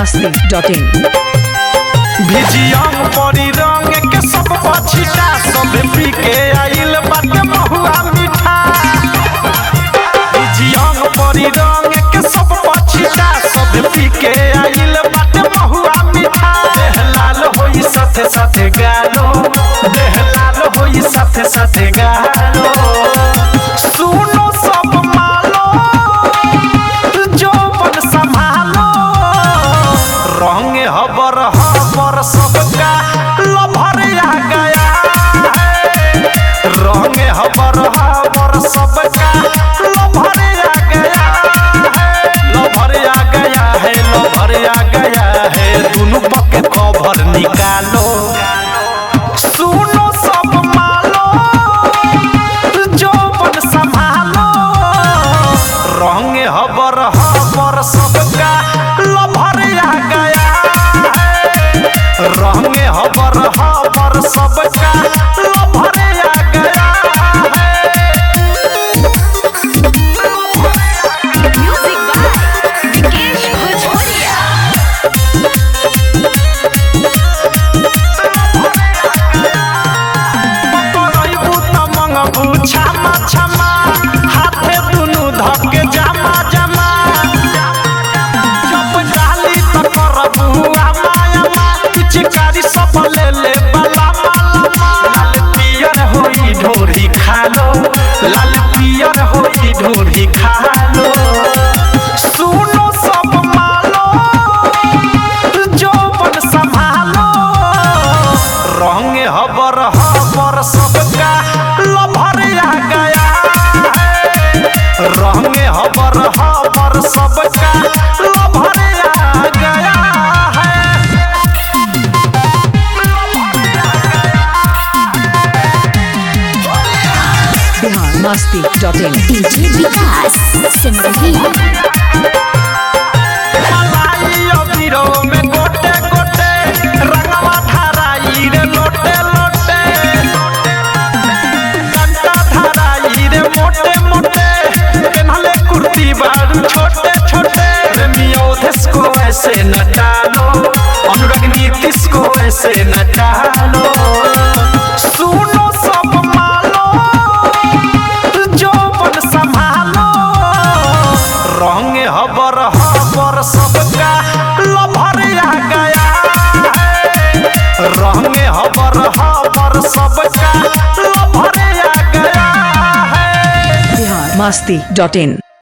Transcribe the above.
masti.in भिजियम परी रंग के सब पछिटा सब पी के आइल बाटे महुआ मीठा भिजियम परी रंग के सब पछिटा सब पी के आइल बाटे महुआ मीठा देह लाल होई साथे साथे गालो देह लाल होई साथे साथे गालो सुनो सब मालो जौवन संभालो रंग हबर हबर सबका लभर आ गया है रंग हबर हबर सबका लभर आ गया है लभर आ गया है लभर आ गया है दुनू पके कवर निकालो सुनो सब मालो जौवन संभालो रंग हबर हबर सबका लभर आ गया है रंग हबर हबर सबका लभर आ गया है Music by Vikesh Bhojpuria. करैबू त मंगबू छामा छामा हाथे दुनु धके जामा जामा जब डाली त करबू आमा आमा पिचकारी सब ले ले बला माला लाल पियर होई ढोरी खालो लाल पियर होई ढोरी खालो सुनो सब मालो जौवन संभालो रंग हबर हबर सबका लभर आ गया है रंग हबर हबर सबका लभर आ गया है Bihar masti.in DJ Vikas Simrahi. मलाई अबिरो में गोटे गोटे रंगवा धराई रे लोटे लोटे कंटा धराई रे मोटे मोटे पेन्हले कुर्ती बारू छोटे छोटे रे मियोधेस को ऐसे न डालो अनुराग नीतीश को ऐसे न डालो सुनो सब मालो जौवन संभालो रंग हबर हबर सबका लभर आ गया है रंग हबर हबर सबका लभर आ गया है Bihar masti.in